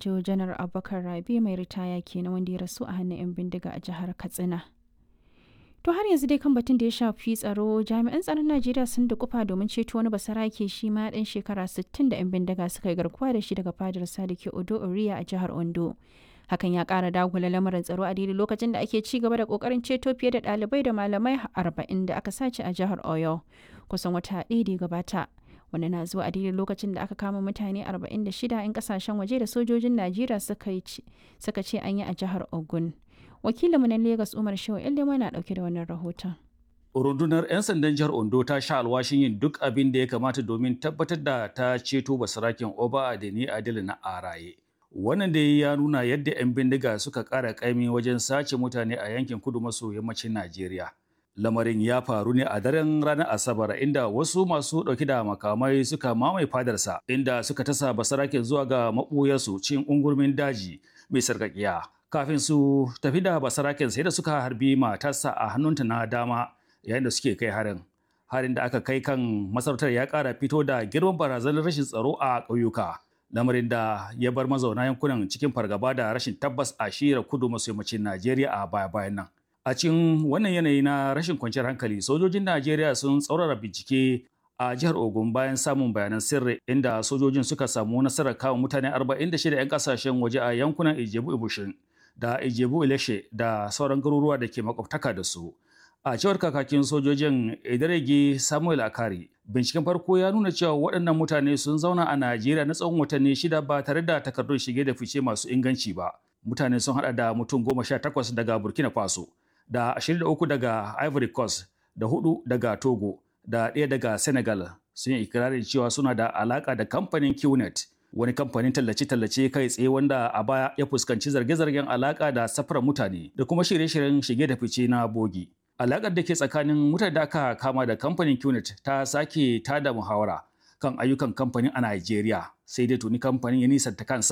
Manjo Janar Abubakar Rabi mai ritaya kenan wanda ya rasu a hannun 'yan bindiga a jihar Katsina. To har yanzu dai kan batun da ya shafi tsaro jami'an tsaron Najeriya sun da kufa domin ceto wani basarake shi ma ɗan shekara 60 da 'yan bindiga suka yi garkuwa da shi daga fadar Sadiki Odo Oriya a jihar Ondo. Hakan ya ƙara dagula lamarin tsaro a daidai lokacin da ake ci gaba da ƙoƙarin ceto fiye da ɗalibai da malamai 40 da aka sace a jihar Oyo kusan wata ɗaya da ya gabata. Wanda na zuwa a daidai lokacin da aka kama mutane 46 'yan kasashen waje da sojojin Najeriya suka ce an yi a jihar Ogun. wakilinmu na Legas Umar Shehu Ilimu na dauke da wannan rahoton. Rundunar 'yan sandan jihar Ondo ta sha alwashin yin duk abin da ya kamata domin tabbatar da ta ceto basaraken Oba Adeni Adil na Araye. Wannan da ya nuna yadda 'yan bindiga suka ƙara ƙaimi wajen sace mutane a yankin kudu maso yammacin Najeriya. Lamarin ya faru ne a daren ranar Asabar inda wasu masu ɗauki da makamai suka mamaye fadarsa inda suka tasa basaraken zuwa ga maɓuyarsu cin ungurmin daji mai sarƙaƙiya. kafin su tafi da basaraken sai da suka harbi matarsa a hannunta na dama yayin da suke kai harin harin da aka kai kan masarautar ya kara fito da girman barazanar rashin tsaro a ƙauyuka lamarin da ya bar mazauna yankunan cikin fargaba da rashin tabbas a shira kudu maso yammacin najeriya a baya bayan nan a cikin wannan yanayi na rashin kwanciyar hankali sojojin najeriya sun tsaurara bincike a jihar Ogun bayan samun bayanan sirri inda sojojin suka samu nasarar kawo mutane 46 'yan kasashen waje a yankunan Ijebu Ibushin da Ijebu Ileshe da sauran garuruwa da ke makwabtaka da su. A cewar kakakin sojojin Idaregi Samuel Akari, binciken farko ya nuna cewa waɗannan mutane sun zauna a Najeriya na tsawon watanni shida ba tare da takardun shige da fice masu inganci ba. Mutane sun haɗa da mutum goma sha takwas daga Burkina Faso, da ashirin da uku daga Ivory Coast, da hudu daga Togo, da ɗaya daga Senegal. Sun yi ikirarin cewa suna da alaƙa da kamfanin QNet. wani kamfanin tallace-tallace kai tsaye wanda a baya ya fuskanci zarge-zargen alaka da safarar mutane da kuma shirye-shiryen shige da fice na bogi. Alakar da ke tsakanin mutane da aka kama da kamfanin QNet ta sake tada muhawara kan ayyukan kamfanin a Najeriya sai dai tuni kamfanin ya nisanta kansa